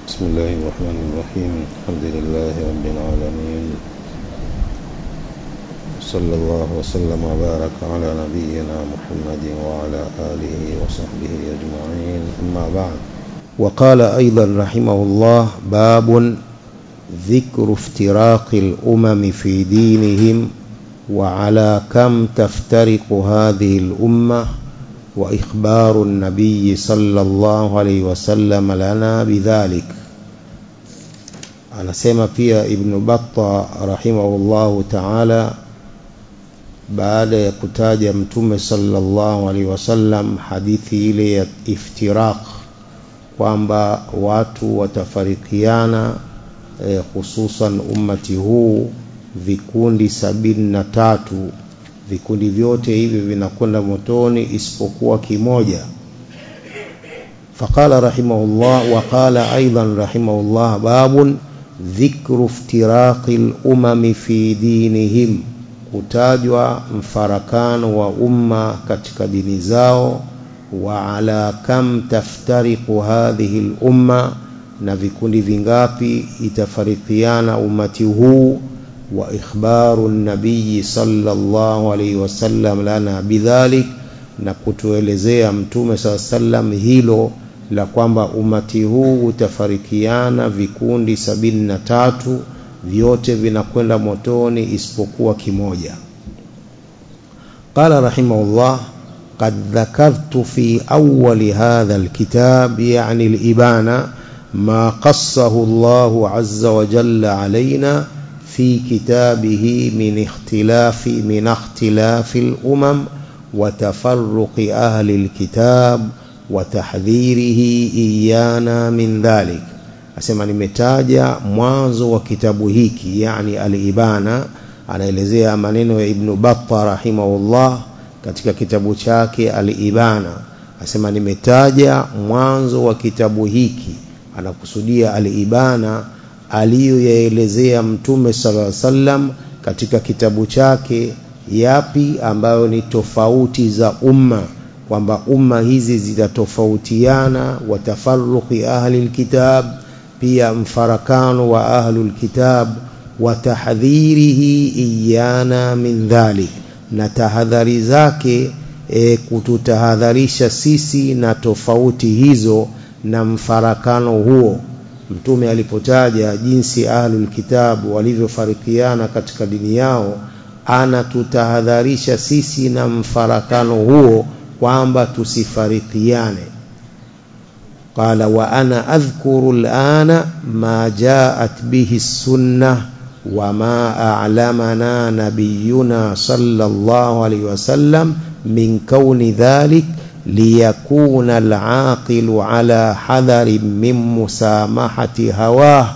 بسم الله الرحمن الرحيم الحمد لله رب العالمين صلى الله وسلم وبارك على نبينا محمد وعلى آله وصحبه أجمعين أما بعد وقال أيضا رحمه الله باب ذكر افتراق الأمم في دينهم وعلى كم تفترق هذه الأمة وإخبار النبي صلى الله عليه wasallam lana bidhalik anasema pia ibn batta rahimahullahu taala baada ya kutaja mtume sallallahu alaihi wasallam hadithi ile ya iftiraq kwamba watu watafarikiana eh, hususan ummati huu vikundi sabini na tatu vikundi vyote hivi vinakwenda motoni isipokuwa kimoja faqala rahimahullah wa qala aidan rahimahullah babun dhikru iftiraqi lumami fi dinihim kutajwa mfarakano wa umma katika dini zao wa ala kam taftariqu hadhihi lumma na vikundi vingapi itafarikiana umati huu وإخبار النبي صلى الله عليه وسلم لنا بذلك na kutuelezea mtume saa sallam hilo la kwamba umati huu utafarikiana vikundi sabini na tatu vyote vinakwenda motoni isipokuwa kimoja qala rahimahullah qad dhakartu fi awali hadha alkitab yani alibana ma qassahu llahu azza wa jalla alaina في كتابه من اختلاف من اختلاف الأمم وتفرق أهل الكتاب وتحذيره إيانا من ذلك asema nimetaja mwanzo wa kitabu hiki yani al-ibana anaelezea maneno ya ibnu batta rahimahullah katika kitabu chake al-ibana asema nimetaja mwanzo wa kitabu hiki anakusudia al-ibana aliyoyaelezea mtume sala sallam katika kitabu chake yapi ambayo ni tofauti za umma kwamba umma hizi zitatofautiana watafaruqi ahli lkitab pia mfarakano wa ahlu lkitab wa tahdhirihi iyana min dhalik na tahadhari zake e, kututahadharisha sisi na tofauti hizo na mfarakano huo mtume alipotaja jinsi ahlul kitabu walivyofarikiana katika dini yao anatutahadharisha sisi na mfarakano huo kwamba tusifarikiane qala wa ana adhkuru alana ma jaat bihi sunnah وما أعلمنا نبينا صلى الله عليه وسلم من كون ذلك ليكون العاقل على حذر من مسامحة هواه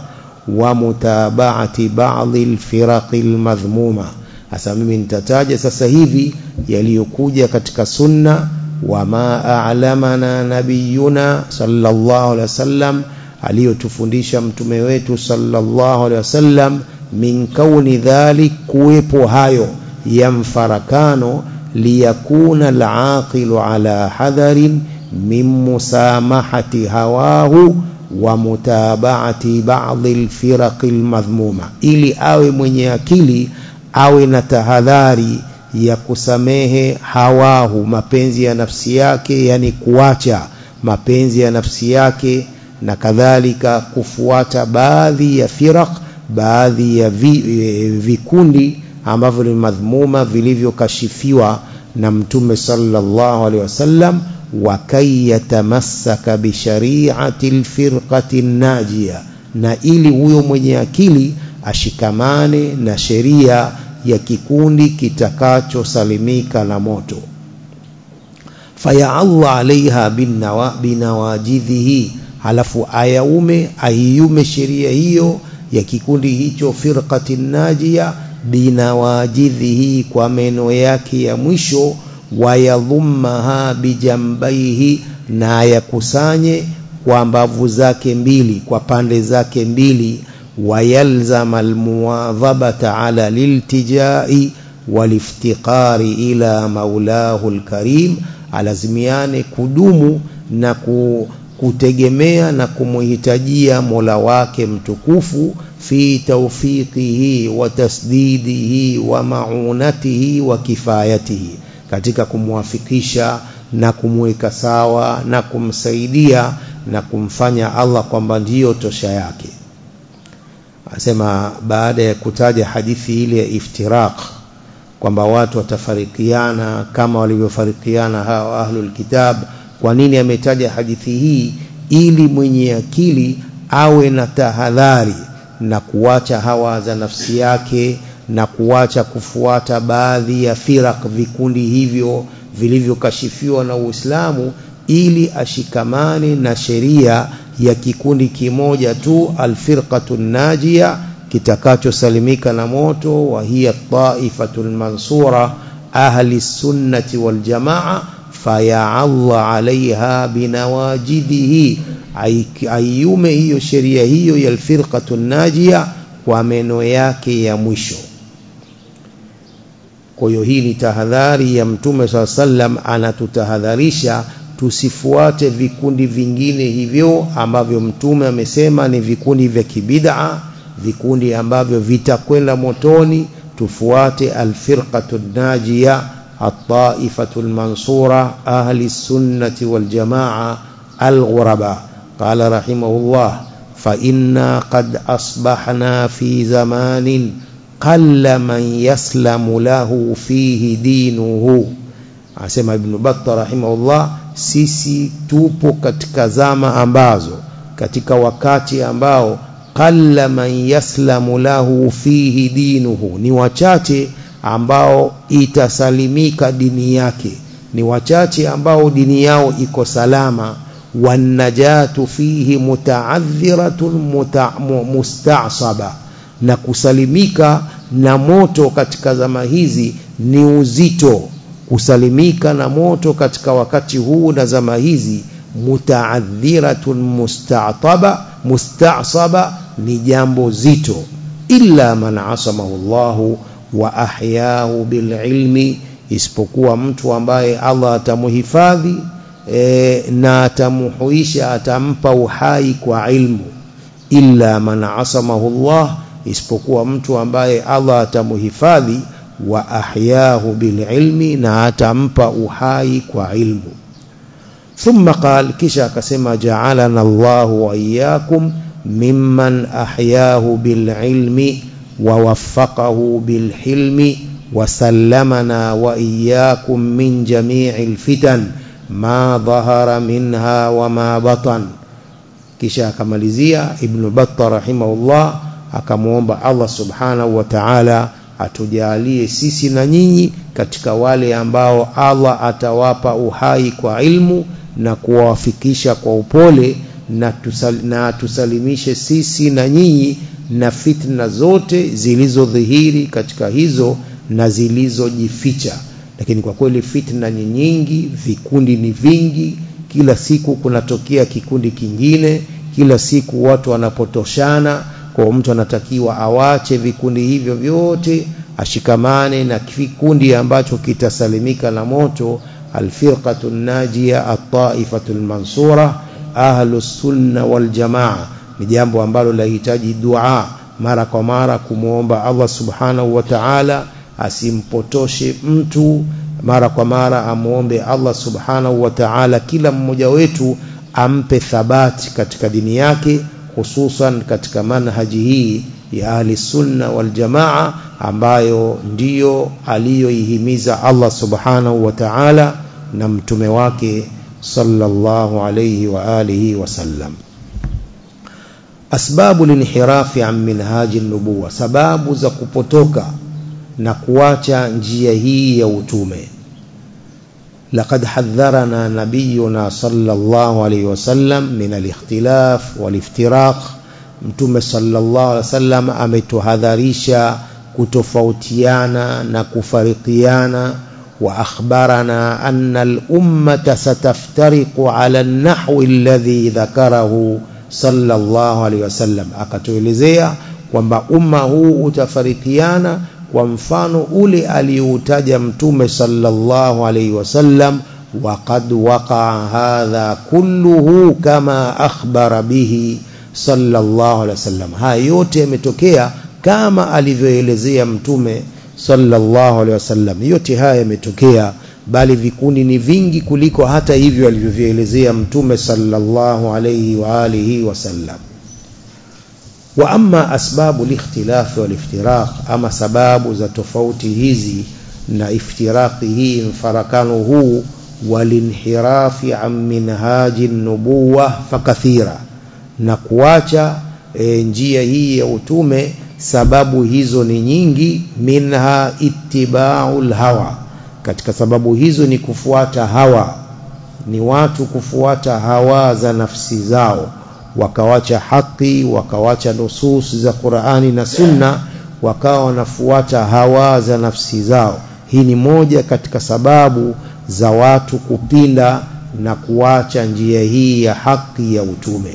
ومتابعة بعض الفرق المذمومة hasa mimi nitataja sasa hivi yaliyokuja katika sunna wama a'lamana nabiyuna sallallahu alaihi wasallam aliyotufundisha mtume wetu sallallahu alaihi wasallam min kauni dhalik kuwepo hayo ya mfarakano liyakuna alaqilu ala hadharin min musamahati hawahu wa mutabaati ba'dhi alfiraqi almadhmuma ili awe mwenye akili awe na tahadhari ya kusamehe hawahu mapenzi ya nafsi yake yani kuacha mapenzi ya nafsi yake na kadhalika kufuata baadhi ya firaq baadhi ya vi, e, vikundi ambavyo ni madhmuma vilivyokashifiwa na mtume sallallahu alaihi wasallam wakai yatamassaka bishariati lfirqati najia na ili huyo mwenye akili ashikamane na sheria ya kikundi kitakachosalimika na moto fayaalla alaiha binawajidhihi halafu ayaume aiume sheria hiyo ya kikundi hicho firqati najia binawajidhihi kwa meno yake ya mwisho wayadhummaha bijambaihi na ayakusanye kwa mbavu zake mbili kwa pande zake mbili wayalzama almuwadhabata ala liltijai waliftiqari ila maulahu lkarim alazimiane kudumu na ku, kutegemea na kumuhitajia Mola wake mtukufu fi tawfiqihi wa tasdidihi wa maunatihi wa kifayatihi katika kumwafikisha na kumweka sawa na kumsaidia na kumfanya Allah kwamba ndiyo tosha yake asema baada ya kutaja hadithi ile ya iftiraq kwamba watu watafarikiana kama walivyofarikiana hao ahlul kitab kwa nini ametaja hadithi hii ili mwenye akili awe na tahadhari na kuacha hawa za nafsi yake na kuacha kufuata baadhi ya firak vikundi hivyo vilivyokashifiwa na Uislamu ili ashikamane na sheria ya kikundi kimoja tu alfirqatu najia kitakachosalimika na moto wa hiya taifatul mansura ahli sunnati wal jamaa faya'alla alaiha binawajidihi ayume hiyo sheria hiyo ya alfirqatu najia kwa meno yake ya mwisho kwa hiyo hii ni tahadhari ya mtume saa sallam anatutahadharisha tusifuate vikundi vingine hivyo ambavyo mtume amesema ni vikundi vya kibid'a vikundi ambavyo vitakwenda motoni tufuate alfirqatu najia الطائفة المنصورة أهل السنة والجماعة الغرباء قال رحمه الله فإنا قد أصبحنا في زمان قل من يسلم له فيه دينه asema ibn batta rahimahullah sisi tupo katika zama ambazo katika wakati ambao qalla man yaslamu lahu fihi dinuhu ni wachache ambao itasalimika dini yake ni wachache ambao dini yao iko salama wanajatu fihi mutaadhiratun muta, mustasaba na kusalimika na moto katika zama hizi ni uzito kusalimika na moto katika wakati huu na zama hizi mutaadhiratun mustataba mustasaba ni jambo zito illa man asamahu Allahu wa ahyahu bililmi isipokuwa mtu ambaye Allah atamuhifadhi e, na atamuhuisha atampa uhai kwa ilmu illa man asamahu Allah isipokuwa mtu ambaye Allah atamuhifadhi wa ahyahu bililmi na atampa uhai kwa ilmu thumma qal kisha akasema ja'alana Allahu wa iyyakum mimman ahyahu bililmi ووفقه بالحلم وسلمنا وإياكم من جميع الفتن ما ظهر منها وما بطن kisha akamalizia ibn batta rahimahullah akamwomba Allah subhanahu wa ta'ala atujalie sisi na nyinyi katika wale ambao Allah atawapa uhai kwa ilmu na kuwafikisha kwa upole na, tusal, na tusalimishe sisi na nyinyi na fitna zote zilizodhihiri katika hizo na zilizojificha lakini kwa kweli fitna ni nyingi vikundi ni vingi kila siku kunatokea kikundi kingine kila siku watu wanapotoshana kwa mtu anatakiwa awache vikundi hivyo vyote ashikamane na kikundi ambacho kitasalimika na moto alfirqatu najia at-taifatu al-mansura ahlus sunna wal jamaa ni jambo ambalo lahitaji dua mara kwa mara kumwomba Allah subhanahu wa ta'ala asimpotoshe mtu mara kwa mara amuombe Allah subhanahu wa ta'ala kila mmoja wetu ampe thabati katika dini yake hususan katika manhaji hii ya ahli sunna wal jamaa ambayo ndiyo aliyoihimiza Allah subhanahu wa ta'ala na mtume wake sallallahu alayhi wa alihi wasallam asbabu linhirafi an minhaji nubuwa sababu za kupotoka na kuacha njia hii ya utume لقد حذرنا نبينا صلى الله عليه وسلم من الاختلاف والافتراق mtume sallallahu alaihi wasallam ametuhadharisha kutofautiana na kufarikiana wa akhbarana anna al-ummata sataftariqu ala an-nahwi alladhi dhakarahu sallallahu alaihi wasallam akatuelezea kwamba umma huu utafarikiana kwa mfano ule aliyoutaja mtume sallallahu alaihi wasallam وقد وقع هذا كله كما أخبر به صلى الله عليه وسلم haya yote yametokea kama alivyoelezea mtume sallallahu alaihi wasallam yote haya yametokea bali vikundi ni vingi kuliko hata hivyo alivyovielezea mtume sallallahu alaihi wa alihi wasallam wa amma asbabu likhtilafi waliftiraq ama sababu za tofauti hizi na iftiraqi hii mfarakano huu walinhirafi an minhaji nubuwa fakathira na kuacha e, njia hii ya utume sababu hizo ni nyingi minha ittiba'ul hawa katika sababu hizo ni kufuata hawa ni watu kufuata hawa za nafsi zao wakawacha haki wakawacha nusus za Qur'ani na Sunna wakawa wanafuata hawa za nafsi zao hii ni moja katika sababu za watu kupinda na kuacha njia hii ya haki ya utume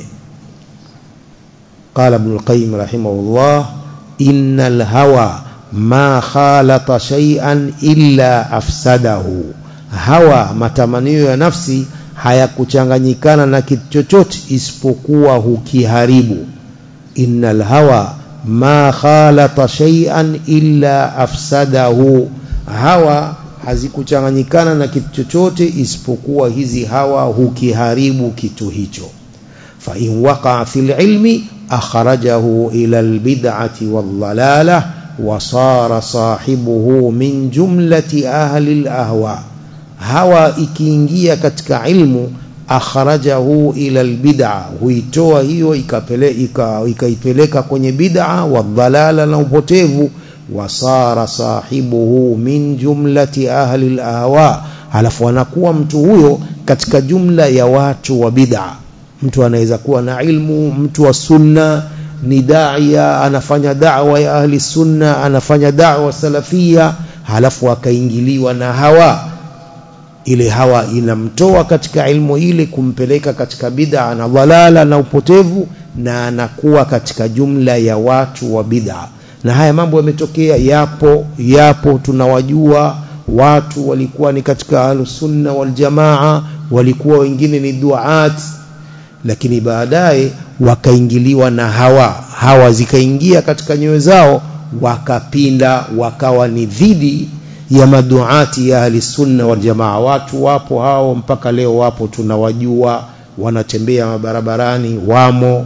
قال ابن القيم رحمه الله إن الهوى ما خالط شيئا إلا أفسده هوى matamanio ya nafsi hayakuchanganyikana na kitu chochote isipokuwa hukiharibu innal hawa ma khalata shay'an illa afsadahu hawa hazikuchanganyikana na kitu chochote isipokuwa hizi hawa hukiharibu kitu hicho fa in waqa fil ilmi akhrajahu ila albid'ati wadhalalah wa sara sahibuhu min jumlati ahli alahwa hawa ikiingia katika ilmu akhrajahu ila albid'a huitoa hiyo ikapeleka ikaipeleka kwenye bid'a wadhalala na upotevu wasara sahibuhu min jumlati ahli alahwa halafu anakuwa mtu huyo katika jumla ya watu wa bid'a mtu anaweza kuwa na ilmu mtu wa sunna ni daia anafanya da'wa ya ahli sunna anafanya da'wa salafia halafu akaingiliwa na hawa ile hawa inamtoa katika ilmu ile kumpeleka katika bid'a na dhalala na upotevu na anakuwa katika jumla ya watu wa bid'a na haya mambo yametokea yapo yapo tunawajua watu walikuwa ni katika ahlusunna waljamaa walikuwa wengine ni duat lakini baadaye wakaingiliwa na hawa hawa zikaingia katika nyoyo zao wakapinda wakawa ni dhidi ya maduati ya ahli sunna wal jamaa watu wapo hao mpaka leo wapo tunawajua wanatembea mabarabarani wamo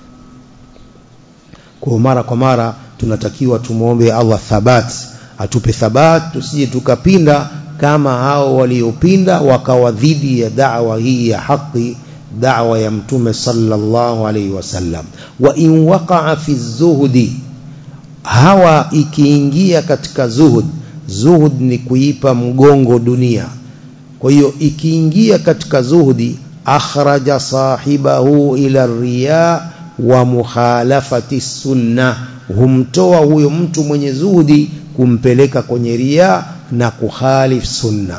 kwa mara kwa mara tunatakiwa tumuombe Allah thabat atupe thabat tusije tukapinda kama hao waliopinda wakawa dhidi ya da'wa hii ya haki da'wa ya mtume sallallahu alaihi wasallam wa in waqa'a fi zuhdi hawa ikiingia katika zuhud zuhud ni kuipa mgongo dunia kwa hiyo ikiingia katika zuhudi akhraja sahibahu ila riya wa mukhalafati sunna humtoa huyo mtu mwenye zuhudi kumpeleka kwenye ria na kuhalif sunna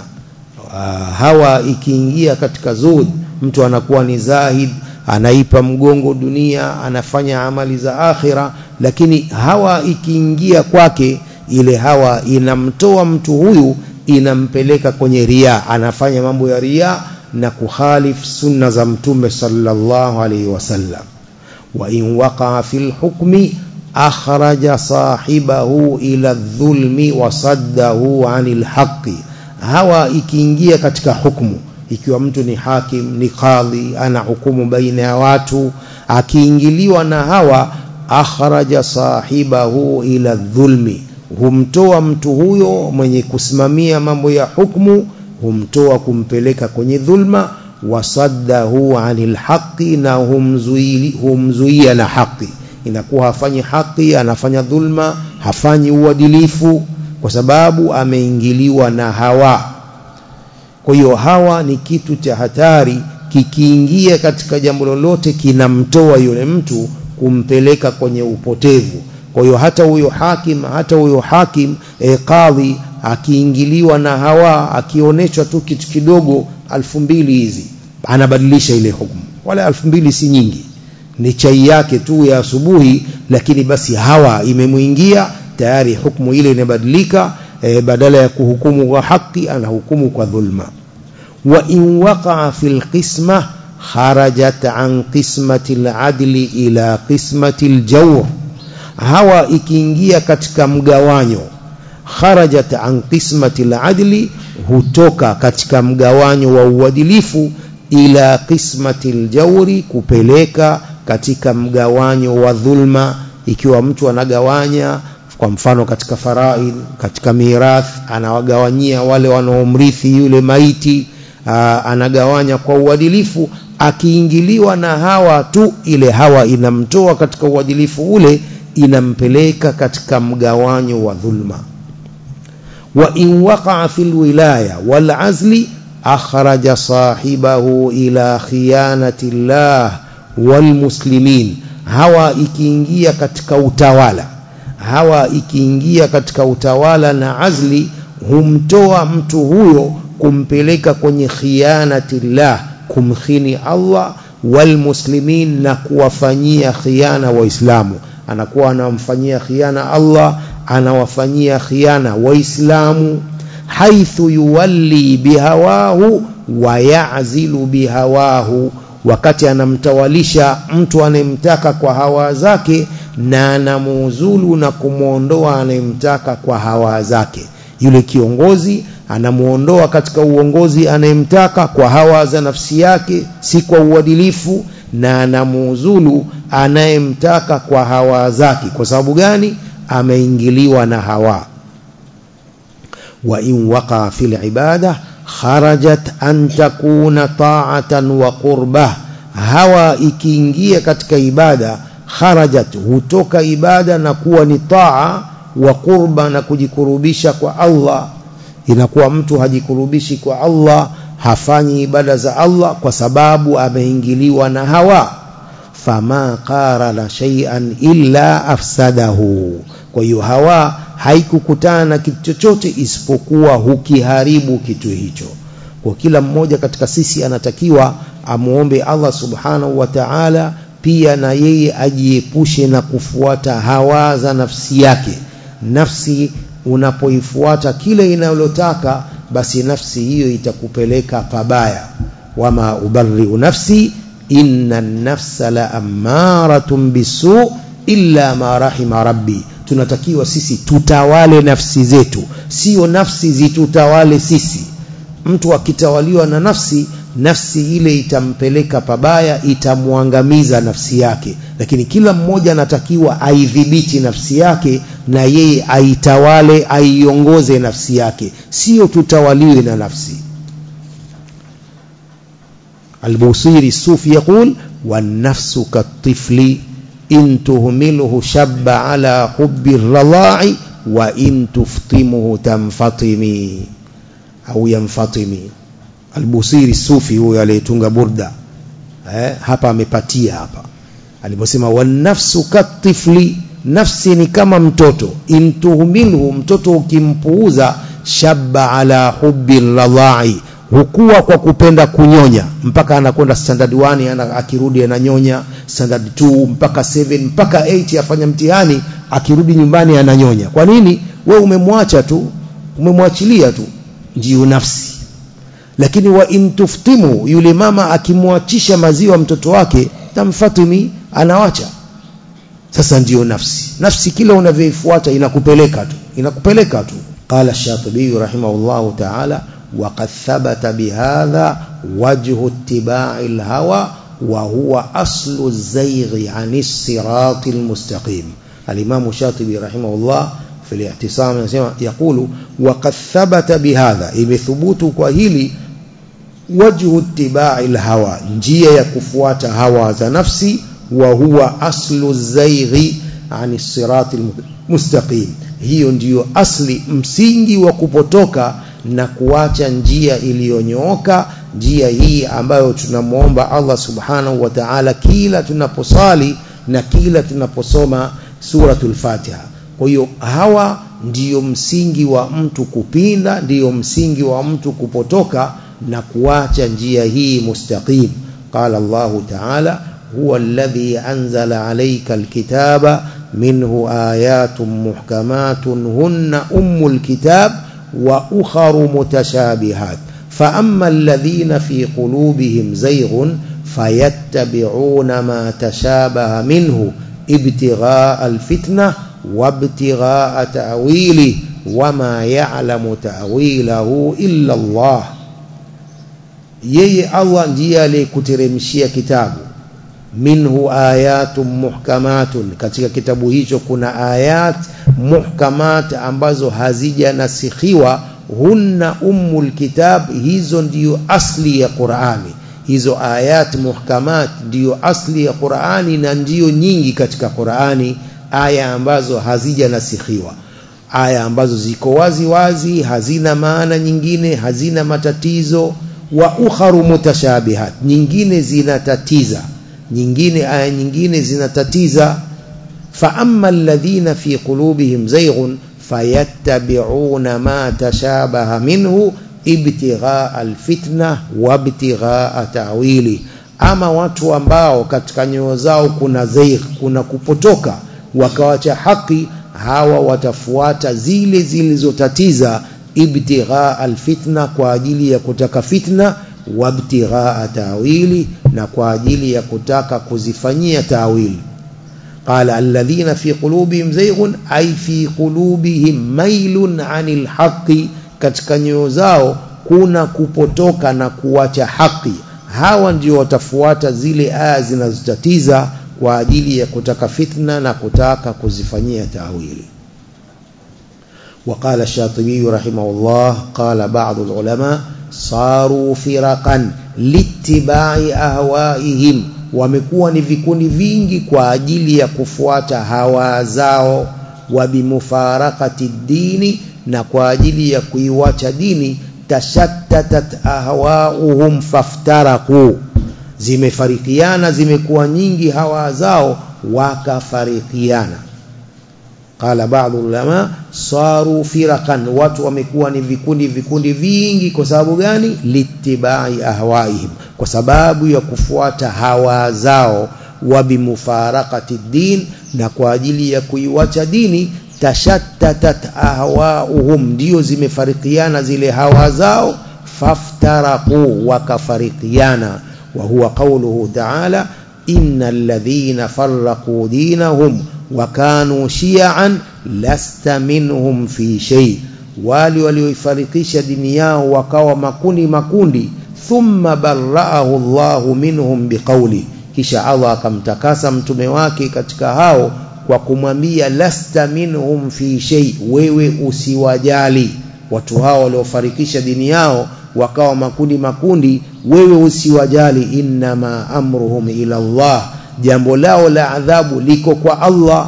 hawa ikiingia katika zuhud mtu anakuwa ni zahid anaipa mgongo dunia anafanya amali za akhira lakini hawa ikiingia kwake ile hawa inamtoa mtu huyu inampeleka kwenye ria anafanya mambo ya ria na kuhalif sunna za mtume sallallahu alaihi wasallam wa in waqa fil hukmi akhraja sahibahu ila dhulmi wa saddahu anil haqqi hawa ikiingia katika hukumu ikiwa mtu ni hakim ni kadhi ana hukumu baina ya watu akiingiliwa na hawa akhraja sahibahu ila dhulmi humtoa mtu huyo mwenye kusimamia mambo ya hukumu humtoa kumpeleka kwenye dhulma wasaddahu anil haqi na humzuia humzuia na haki inakuwa hafanyi haki anafanya dhulma hafanyi uadilifu kwa sababu ameingiliwa na hawa kwa hiyo hawa ni kitu cha hatari kikiingia katika jambo lolote kinamtoa yule mtu kumpeleka kwenye upotevu kwa hiyo hata huyo hakim hata huyo hakim e, kadhi akiingiliwa na hawa akionyeshwa tu kitu kidogo alfu mbili hizi anabadilisha ile hukumu wala alfu mbili si nyingi ni chai yake tu ya asubuhi lakini basi hawa imemuingia tayari hukumu ile inabadilika e, badala ya kuhukumu kwa haki anahukumu kwa dhulma wa in waqa'a fil qismah kharajat an qismati al-adli ila qismati al-jawr hawa ikiingia katika mgawanyo kharajat an qismati al-adli hutoka katika mgawanyo wa uadilifu ila qismati al-jawri kupeleka katika mgawanyo wa dhulma ikiwa mtu anagawanya kwa mfano katika faraid katika mirath anawagawanyia wale wanaomrithi yule maiti aa, anagawanya kwa uadilifu akiingiliwa na hawa tu ile hawa inamtoa katika uadilifu ule inampeleka katika mgawanyo wa dhulma wa in waqa'a fil wilaya wal azli akhraja sahibahu ila khiyanati llah wal muslimin hawa ikiingia katika utawala hawa ikiingia katika utawala na azli humtoa mtu huyo kumpeleka kwenye khianatillah kumkhini Allah walmuslimin na kuwafanyia khiana waislamu anakuwa anamfanyia khiana Allah anawafanyia khiana waislamu haithu yuwalli bihawahu wa ya'zilu bihawahu wakati anamtawalisha mtu anayemtaka kwa hawa zake na anamuuzulu na kumwondoa anayemtaka kwa hawa zake yule kiongozi anamuondoa katika uongozi anayemtaka kwa hawa za nafsi yake si kwa uadilifu na anamuuzulu anayemtaka kwa hawa zake kwa sababu gani ameingiliwa na hawa wa in waqa fil ibada kharajat an takuna ta'atan wa qurbah hawa ikiingia katika ibada kharajat hutoka ibada na kuwa ni taa wa qurba na kujikurubisha kwa Allah inakuwa mtu hajikurubishi kwa Allah hafanyi ibada za Allah kwa sababu ameingiliwa na hawa fama qarala shay'an illa afsadahu kwa hiyo hawa haikukutana na kitu chochote isipokuwa hukiharibu kitu hicho kwa kila mmoja katika sisi anatakiwa amuombe Allah subhanahu wa ta'ala pia na yeye ajiepushe na kufuata hawa za nafsi yake nafsi unapoifuata kile inayotaka basi nafsi hiyo itakupeleka pabaya wama ubarri'u nafsi inna an-nafsa la ammaratun bisu illa ma rahima rabbi tunatakiwa sisi tutawale nafsi zetu sio nafsi zitutawale sisi mtu akitawaliwa na nafsi nafsi ile itampeleka pabaya itamwangamiza nafsi yake lakini kila mmoja anatakiwa aidhibiti nafsi yake na yeye aitawale aiongoze nafsi yake sio tutawaliwe na nafsi البوصيري الصوفي يقول والنفس كالطفل إن تهمله شب على حب الرضاع وإن تفطمه تنفطمي أو ينفطمي Albusiri Sufi huyo aliyetunga burda eh, hapa amepatia hapa aliposema wanafsu katifli nafsi ni kama mtoto intuhumilhu mtoto ukimpuuza shabba ala hubbi radha'i hukua kwa kupenda kunyonya mpaka anakwenda standard 1 ana, akirudi ananyonya standard 2 mpaka 7 mpaka 8 afanya mtihani akirudi nyumbani ananyonya kwa nini we umemwacha tu umemwachilia tu ndio nafsi lakini wa intuftimu yule mama akimwachisha maziwa mtoto wake tamfatimi anawacha sasa ndiyo nafsi nafsi kila unavyoifuata inakupeleka tu inakupeleka tu qala shatibi rahimahullah ta'ala وقد ثبت بهذا وجه اتباع الهوى وهو أصل الزيغ عن الصراط المستقيم الإمام الشاطبي رحمه الله في الاعتصام يقول وقد ثبت بهذا بثبوت كهيلي وجه اتباع الهوى njia ya kufuata hawa za nafsi wa huwa aslu zaighi ani sirati mustaqim hiyo ndiyo asli msingi wa kupotoka na kuacha njia iliyonyooka njia hii ambayo tunamwomba Allah subhanahu wa ta'ala kila tunaposali na kila tunaposoma suratul Fatiha kwa hiyo hawa ndiyo msingi wa mtu kupinda ndiyo msingi wa mtu kupotoka na kuacha njia hii mustaqim qala Allah ta'ala huwa alladhi anzala alayka alkitaba minhu ayatun muhkamatun hunna ummul kitab wa ukharu mutashabihat فأما الذين في قلوبهم زيغ فيتبعون ما تشابه منه ابتغاء الفتنة وابتغاء تأويله وما يعلم تأويله إلا الله yeye Allah ndiye aliyekuteremshia kitabu minhu ayatun muhkamatun katika kitabu hicho kuna ayat muhkamat ambazo hazijanasikhiwa hunna ummul kitab hizo ndiyo asli ya Qur'ani hizo ayat muhkamat ndiyo asli ya Qur'ani na ndiyo nyingi katika Qur'ani aya ambazo hazijanasikhiwa aya ambazo ziko wazi wazi hazina maana nyingine hazina matatizo wa ukharu mutashabihat nyingine zinatatiza nyingine aya nyingine zinatatiza fa amma alladhina fi qulubihim zayghun fayattabi'una ma tashabaha minhu ibtighaa alfitna wa ibtighaa ta'wili ama watu ambao katika nyoyo zao kuna zaigh kuna kupotoka wakawacha haki hawa watafuata zile zilizotatiza ibtighaa alfitna kwa ajili ya kutaka fitna wabtighaa tawili na kwa ajili ya kutaka kuzifanyia tawili قال الذين في قلوبهم زيغ أي في قلوبهم ميل عن الحق katika nyoyo zao kuna kupotoka na kuacha haki hawa ndio watafuata zile aya zinazotatiza kwa ajili ya kutaka fitna na kutaka kuzifanyia tawili وقال الشاطبي رحمه الله قال بعض العلماء صاروا فرقا لاتباع أهوائهم wamekuwa ni vikundi vingi kwa ajili ya kufuata hawa zao wa bimufarakati dini na kwa ajili ya kuiwacha dini tashattatat ahwauhum faftaraku zimefarikiana zimekuwa nyingi hawa zao wakafarikiana qala baadhi ulama saru firakan watu wamekuwa ni vikundi vikundi vingi kwa sababu gani litibai ahwaihim kwa sababu ya kufuata hawa zao wa bimufarakati din na kwa ajili ya kuiwacha dini tashattatat ahwauhum ndio zimefarikiana zile hawa zao faftaraku wakafarikiana wa huwa qawluhu ta'ala innal ladhina farraqu dinahum wakanu shi'an lasta minhum fi shay wali walioifarikisha dini yao wakawa makundi makundi thumma barra'ahu Allahu minhum biqawli kisha Allah akamtakasa mtume wake katika hao kwa kumwambia lasta minhum fi shay wewe usiwajali watu hao waliofarikisha dini yao wakawa makundi makundi wewe usiwajali innama amruhum ila Allah jambo lao la adhabu liko kwa Allah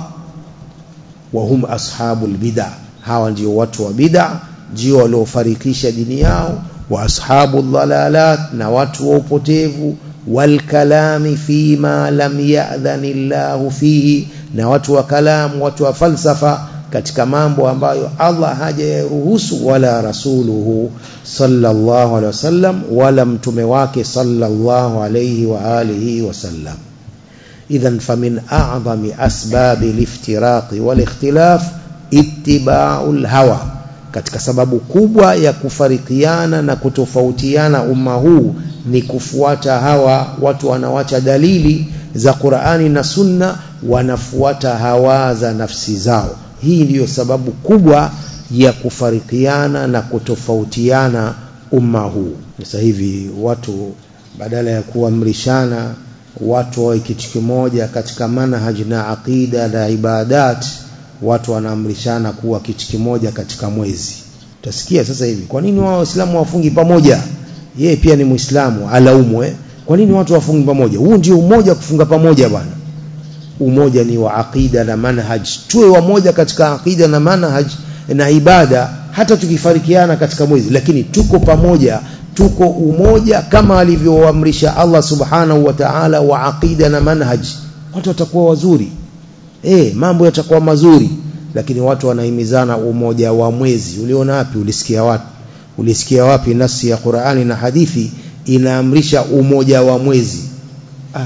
wa hum ashabul bid'ah hawa ndio watu wa bid'ah ndio waliofarikisha dini yao wa ashabul dhalalat na watu wa upotevu wal kalami fima lam ya'dhani Allah fihi na watu wa kalam watu wa falsafa katika mambo ambayo Allah hajayaruhusu wala rasuluhu sallallahu alaihi wasallam wala mtume wake sallallahu alaihi wa alihi wasallam idhan famin a'zami asbabi liftiraqi wal ikhtilaf ittiba'ul hawa katika sababu kubwa ya kufarikiana na kutofautiana umma huu ni kufuata hawa watu wanawacha dalili za Qur'ani na Sunna wanafuata hawa za nafsi zao hii ndiyo sababu kubwa ya kufarikiana na kutofautiana umma huu sasa hivi watu badala ya kuamrishana watu wawe kitu kimoja katika manhaj na aqida na ibadat watu wanaamrishana kuwa kitu kimoja katika mwezi utasikia sasa hivi kwa nini wao waislamu wafungi pamoja yeye pia ni muislamu alaumwe kwa nini watu wafungi pamoja huu ndio umoja kufunga pamoja bwana umoja ni wa aqida na manhaj tuwe wamoja katika aqida na manhaj na ibada hata tukifarikiana katika mwezi lakini tuko pamoja tuko umoja kama alivyoamrisha Allah subhanahu wa ta'ala wa aqida na manhaj watu watakuwa wazuri eh mambo yatakuwa mazuri lakini watu wanahimizana umoja wa mwezi uliona wapi ulisikia wapi ulisikia wapi nasi ya Qur'ani na hadithi inaamrisha umoja wa mwezi ah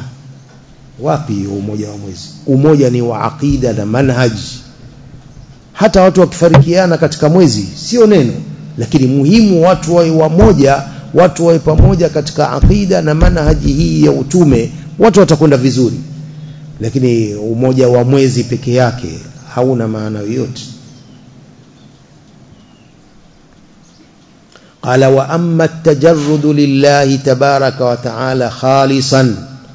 wapi umoja wa mwezi umoja ni wa aqida na manhaj hata watu wakifarikiana katika mwezi sio neno lakini muhimu watu wawe wamoja watu wawe pamoja katika aqida na manhaji hii ya utume watu watakwenda vizuri lakini umoja wa mwezi peke yake hauna maana yoyote قال وأما التجرد لله تبارك وتعالى خالصا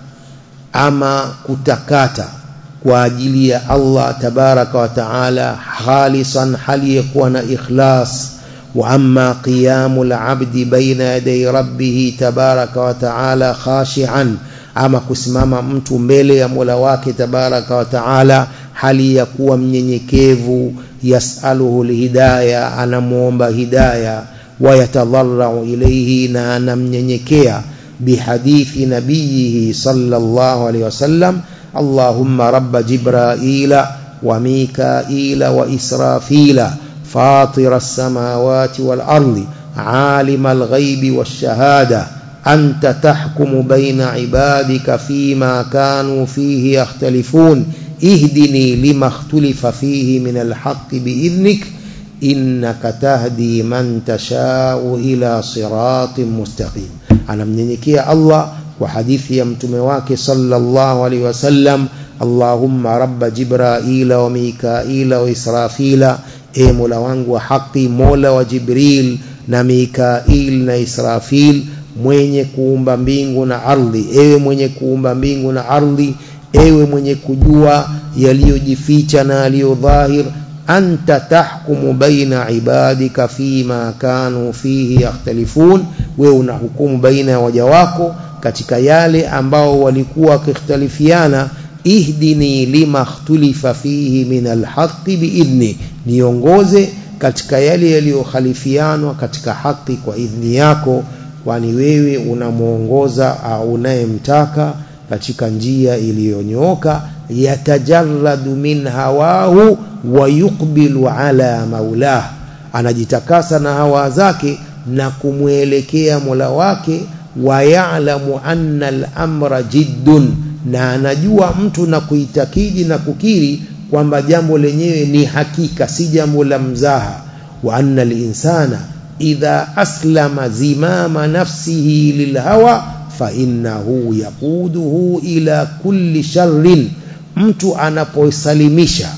أما كتكاتا واجلي الله تبارك وتعالى خالصا هل يكون إخلاص وأما قيام العبد بين يدي ربه تبارك وتعالى خاشعا ama kusimama mtu mbele ya Mola wake tabaraka wa taala hali ya kuwa mnyenyekevu yasaluhu alhidaya anamuomba hidaya wayatadharrau ilayhi na anamnyenyekea bihadithi nabiyihi sallallahu alayhi wasallam allahumma rabba jibraila wa mikaila wa israfila فاطر السماوات والأرض عالم الغيب والشهادة أنت تحكم بين عبادك فيما كانوا فيه يختلفون اهدني لما اختلف فيه من الحق بإذنك إنك تهدي من تشاء إلى صراط مستقيم أنا منينيكي الله وحديث يمتمواك صلى الله عليه وسلم اللهم رب جبرائيل وميكائيل وإسرافيل e mola wangu wa haki mola wa jibril na mikail na israfil mwenye kuumba mbingu na ardhi ewe mwenye kuumba mbingu na ardhi ewe mwenye kujua yaliyojificha na yaliyodhahir anta tahkumu baina ibadika fima kanu fihi yakhtalifun wewe unahukumu baina ya waja wako katika yale ambao walikuwa wakikhtalifiana ihdini lima ikhtulifa fihi min alhaqi biidhni niongoze katika yale yaliyokhalifianwa katika haki kwa idhni yako kwani wewe unamuongoza au unayemtaka katika njia iliyonyooka yatajarradu min hawahu wa yuqbilu ala maulah anajitakasa na hawa zake na kumwelekea Mola wake wa ya'lamu anna al-amra jiddun na anajua mtu na kuitakidi na kukiri kwamba jambo lenyewe ni hakika si jambo la mzaha wa anna al-insana idha aslama zimama nafsihi lilhawa fa innahu yaquduhu ila kulli sharrin mtu anapoisalimisha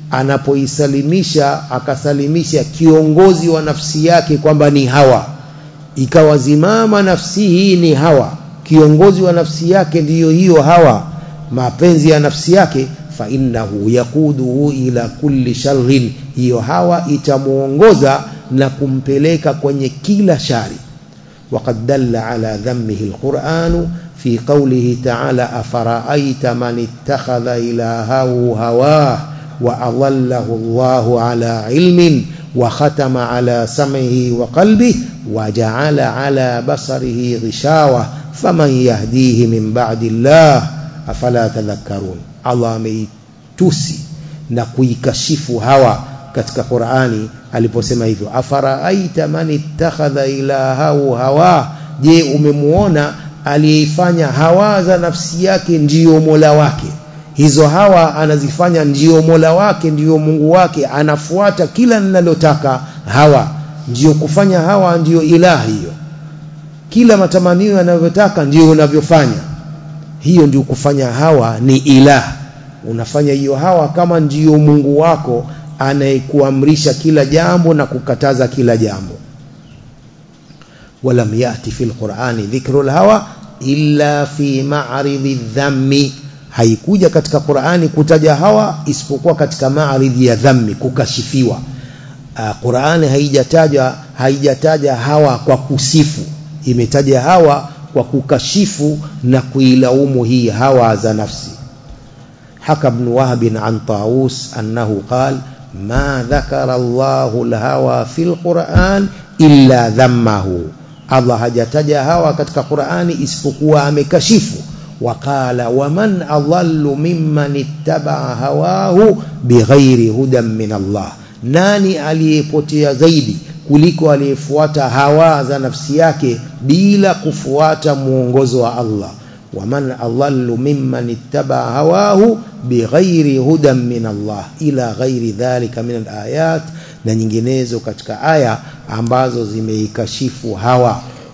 anapoisalimisha akasalimisha kiongozi wa nafsi yake kwamba ni hawa ikawa zimama nafsi hii ni hawa kiongozi wa nafsi yake ndiyo hiyo hawa mapenzi ya nafsi yake fa innahu yaquduhu ila kulli sharrin hiyo hawa itamuongoza na kumpeleka kwenye kila shari وقد دل على ذمه القرآن في قوله تعالى أفرأيت من اتخذ إلهه هواه وأضله الله على علم وختم على سمعه وقلبه وجعل على بصره غشاوة فمن يهديه من بعد الله أفلا تذكرون الله ameitusi na kuikashifu hawa katika Qur'ani aliposema hivyo afaraaita man ittakhadha ilahahu hawa je umemuona aliyeifanya hawa za nafsi yake ndiyo mola wake hizo hawa anazifanya ndiyo mola wake ndiyo Mungu wake anafuata kila ninalotaka hawa ndiyo kufanya hawa ndiyo ilahi hiyo kila matamanio yanavyotaka ndiyo unavyofanya hiyo ndio kufanya hawa ni ilah unafanya hiyo hawa kama ndiyo Mungu wako anayekuamrisha kila jambo na kukataza kila jambo ولم يأتي في القرآن ذكر الهوى إلا في معرض الذم haikuja katika Qur'ani kutaja hawa isipokuwa katika maaridhi ya dhammi kukashifiwa uh, Qur'ani haijataja haijataja hawa kwa kusifu imetaja hawa kwa kukashifu na kuilaumu hii hawa za nafsi حكى ابن وهب عن طاووس أنه قال ما ذكر الله الهوى في القرآن إلا ذمه الله hajataja hawa katika Qur'ani isipokuwa amekashifu وقال ومن أضل ممن اتبع هواه بغير هدى من الله nani aliyepotea zaidi kuliko aliyefuata hawa za nafsi yake bila kufuata muongozo wa Allah ومن أضل ممن اتبع هواه بغير هدى من الله إلى غير ذلك من الآيات na nyinginezo katika aya ambazo zimeikashifu hawa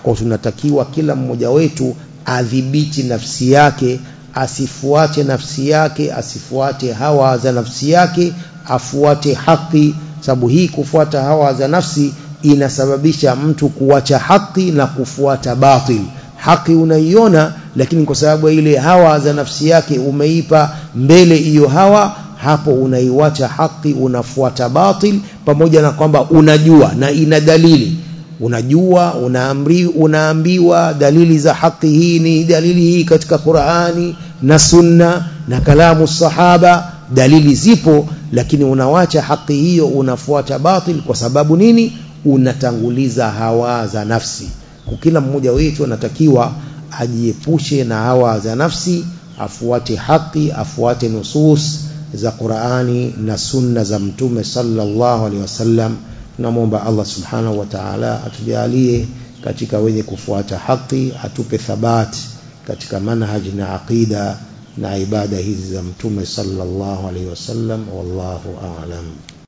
kwa tunatakiwa kila mmoja wetu adhibiti nafsi yake asifuate nafsi yake asifuate hawa za nafsi yake afuate haki sababu hii kufuata hawa za nafsi inasababisha mtu kuacha haki na kufuata batil haki unaiona lakini kwa sababu ile hawa za nafsi yake umeipa mbele hiyo hawa hapo unaiwacha haki unafuata batil pamoja na kwamba unajua na ina dalili unajua unaamri, unaambiwa dalili za haki hii ni dalili hii katika Qur'ani na sunna na kalamu sahaba dalili zipo lakini unawacha haki hiyo unafuata batil kwa sababu nini unatanguliza hawa za nafsi kwa kila mmoja wetu anatakiwa ajiepushe na hawa za nafsi afuate haki afuate nusus za Qur'ani na sunna za mtume sallallahu alaihi wasallam tunamwomba Allah subhanahu wa ta'ala atujalie katika wenye kufuata haki atupe thabati katika manhaji na aqida na ibada hizi za mtume sallallahu alaihi wasallam wallahu a'lam